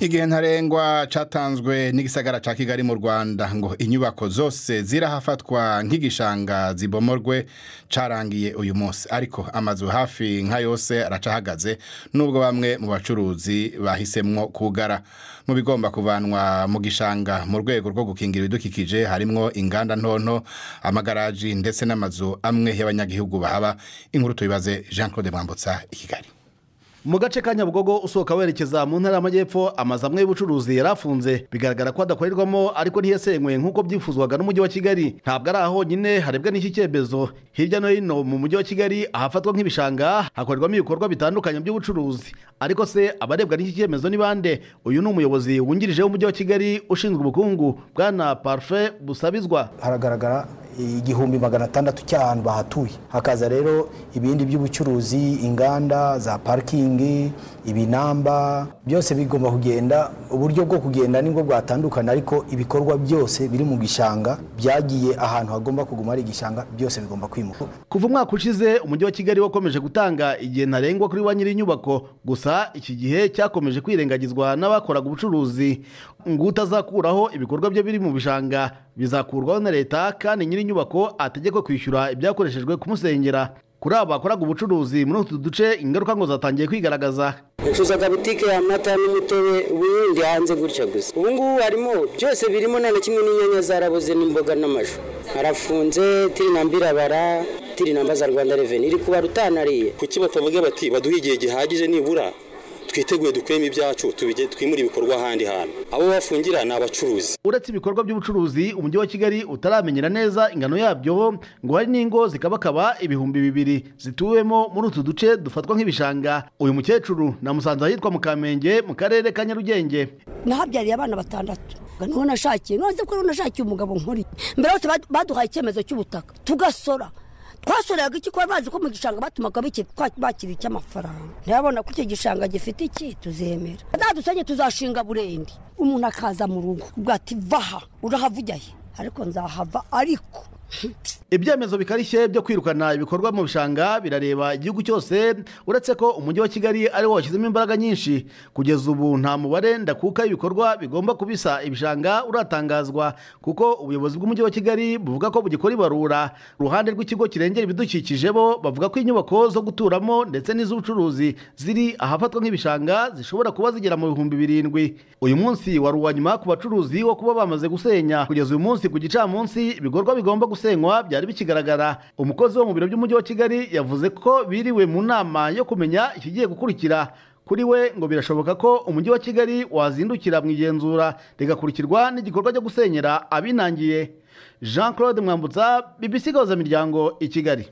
igihe ntarengwa cyatanzwe n'igisagara cya kigali mu rwanda ngo inyubako zose zirahafatwa nk'igishanga zibomorwe cyarangiye uyu munsi ariko amazu hafi nka yose aracahagaze nubwo bamwe mu bacuruzi bahisemwo kugara mu bigomba kuvanwa mu gishanga mu rwego rwo gukingira ibidukikije harimwo inganda ntonto amagaraji ndetse n'amazu amwe y'abanyagihugu bahaba inkuru tuyibaze jean claude mwambutsa i kigali mu gace ka nyabugogo usohoka werekeza mu ntara y'amajyepfo amazu amwe y'ubucuruzi yari afunze bigaragara ko adakorerwamo ariko ntiyasenywe nk'uko byifuzwaga n'umujyi wa kigali ntabwo ari aho honyine harebwa n'iki cyemezo hirya no hino mu mujyi wa kigali ahafatwa nk'ibishanga hakorerwamo ibikorwa bitandukanye by'ubucuruzi ariko se abarebwa n'iki cyemezo ni bande uyu ni umuyobozi wungirije w'umujyi wa kigali ushinzwe ubukungu bwana parufe busabizwa haragaragara igihumbi magana atandatu cy'ahantu bahatuye hakaza rero ibindi by'ubucuruzi inganda za parikingi ibinamba byose bigomba kugenda uburyo bwo kugenda nibwo bwatandukana ariko ibikorwa byose biri mu gishanga byagiye ahantu hagomba kuguma hari igishanga byose bigomba kwimuka kuva umwaka ushize umujyi wa kigali wakomeje gutanga igihe ntarengwa kuri ba nyiri inyubako gusa iki gihe cyakomeje kwirengagizwa n'abakoraga ubucuruzi ngo utazakuraho ibikorwa bye biri mu bishanga bizakurwaho na leta kandi nyiri inyubako ategekwe kwishyura ibyakoreshejwe kumusengera kuri aba bakoraga ubucuruzi muri utu duce ingaruka ngo zatangiye kwigaragaza ncuzaga butike y'amata n'umutobe ubundi hanze gutya gusa ubu ngubu harimo byose birimo nta na kimwe n'inyanya zaraboze n'imboga n'amashu harafunze tiri na mbirabara tiri na mbaza rwanda reveni iri kubara utanariye kuki batavuga bati baduhe igihe gihagije nibura twiteguye dukuremo ibyacu twimure ibikorwa ahandi hantu abo bafungira ni abacuruzi uretse ibikorwa by'ubucuruzi umujyi wa kigali utaramenyera neza ingano yabyo ngo hari n'ingo zikabakaba ibihumbi bibiri zituwemo muri utu duce dufatwa nk'ibishanga uyu mukecuru namusanze ahitwa mu kamenge mu karere ka nyarugenge nahabyariye abana batandatu niho nashakiye none ko nashakiye umugabo nkuri mbere yose baduhaye icyemezo cy'ubutaka tugasora twasoreraga iki kuba bazi ko mu gishanga batumaga bakira icy'amafaranga ntibabona ko icyo gishanga gifite iki tuzemera zadusanye tuzashinga burende umuntu akaza mu rugo ati vaha urahavujya he ariko nzahava ariko ibyemezo bikarishye byo kwirukana ibikorwa mu bishanga birareba igihugu cyose uretse ko umujyi wa kigali ari wo washyizemo imbaraga nyinshi kugeza ubu nta mubare ndakuka ibikorwa bigomba kubisa ibishanga uratangazwa kuko ubuyobozi bw'umujyi wa kigali buvuga ko bugikora ibarura uruhande rw'ikigo kirengera ibidukikije bo bavuga ko inyubako zo guturamo ndetse n'iz'ubucuruzi ziri ahafatwa nk'ibishanga zishobora kuba zigera mu bihumbi birindwi uyu munsi wari uwa nyuma ku bacuruzi wo kuba bamaze gusenya kugeza uyu munsi ku gicamunsi ibikorwa bigomba gusenywa byari bikigaragara umukozi wo mu biro by'umujyi wa kigali yavuze ko biriwe mu nama yo kumenya ikigiye gukurikira kuri we ngo birashoboka ko umujyi wa kigali wazindukira mu igenzura rigakurikirwa n'igikorwa cyo gusenyera abinangiye jean claude mwambutsa bibisi gahuzamiryango i kigali